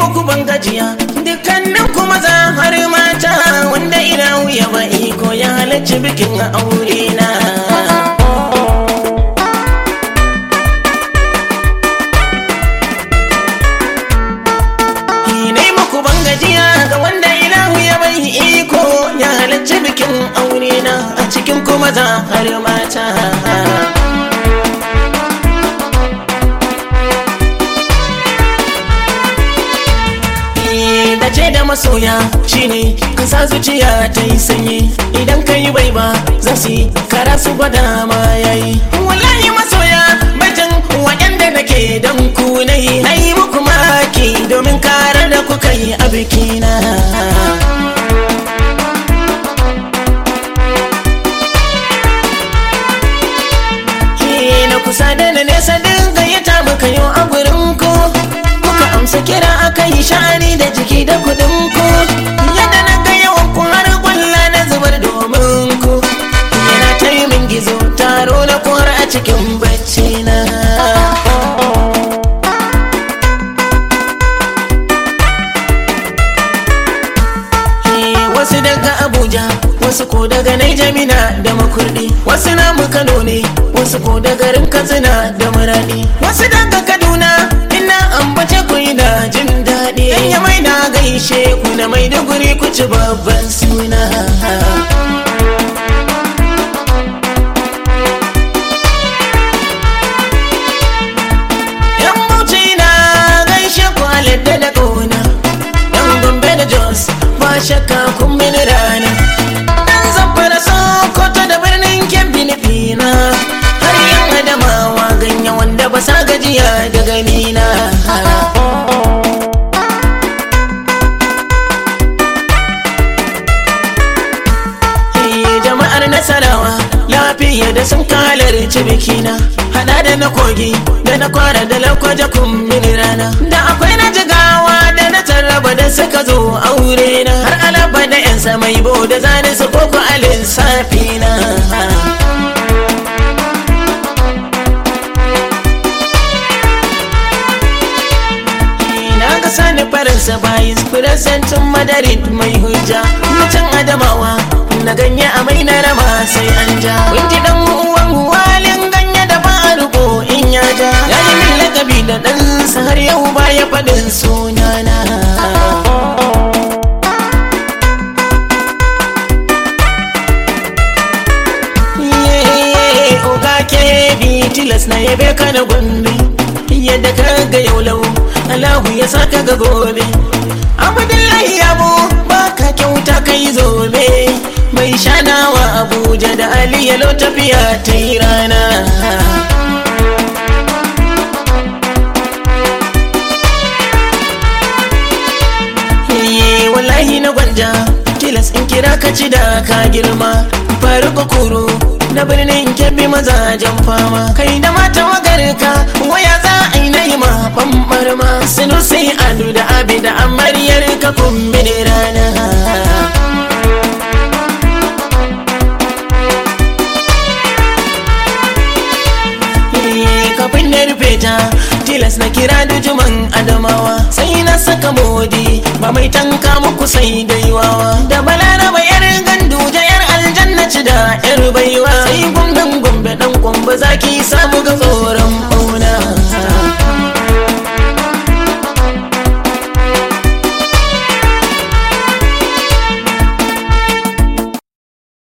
muku ban gajiya dukkanin ku maza har mata wanda ina wuya ba iko ya halarci bikin aure na Nai muku ban gajiya ga wanda ilahu ya bai iko ya halarci bikin aure na a cikin ku maza har mata da ce da masoya shine ka sa zuciya ta yi sanyi idan ka yi bai ba za su yi kara su gwada ma yayi wallahi masoya bajin waɗanda nake dan ku na yi na yi muku maki domin karar da kuka yi a bikina na kusa da na nesa din gayyata muka yi a gurin ku muka amsa kira aka yi sha'ani da jiki da kudin ku yadda na ga yawan ku har kwalla na zubar domin ku yana ta yi min gizo taro na kwar a cikin bacci na wasu daga abuja wasu ko daga naijamina da makurdi wasu namu kano ne wasu ko da garin katsina da muradi wasu daga kaduna ina ambace ku da jin daɗi yan ya mai na gaishe ku na mai da guri ku ci babban suna yan bauchi na gaishe ku aladda da ƙauna yan gombe da jos ba shakka kun mini rana dan zamfara sokoto da birnin kebbi nufina har yan adamawa ganye wanda ba sa gajiya da ganina Eh, jama'ar nasarawa lafiya da sun kalarci bikina hada da na kogi da na kwara da lakwaje mini rana da akwai na jigawa da na tarraba da suka zo aure na har alaba da yan samai bo da zane su koko a lissafi na na ga sani faransa bayan firasantin madarin mai hujja mutum adamawa na ganye a mai na rama sai an ja kun ji dan uwan walin ganye da ba a rubo in ya ja ya yi min lakabi da ɗansa har yau ba ya faɗin sunana Ye, oga ke bi tilas na yabe ka na gombe yadda ka ga yau lau Allahu ya saka ga gobe Abdullahi yabo baka kyauta kai zobe mai shanawa Abuja da Ali yalo tafiya ta yi rana Ye, wallahi na gwanja tilas in kira ka ci da ka girma faruka kuro na birnin kebbi mazajen fama kai da mata wagarka waya za a yi na yi ma bambar ma sinu sai adu da abi da amaryar ka kumbi da rana kafin na rufe ta tilas na kira da juman adamawa sai na saka modi ba mai tanka muku sai gaiwawa da balaraba yar gandu da yar aljanna ci da yar baiwa sai gwamnan gombe dan kwamba zaki samu ga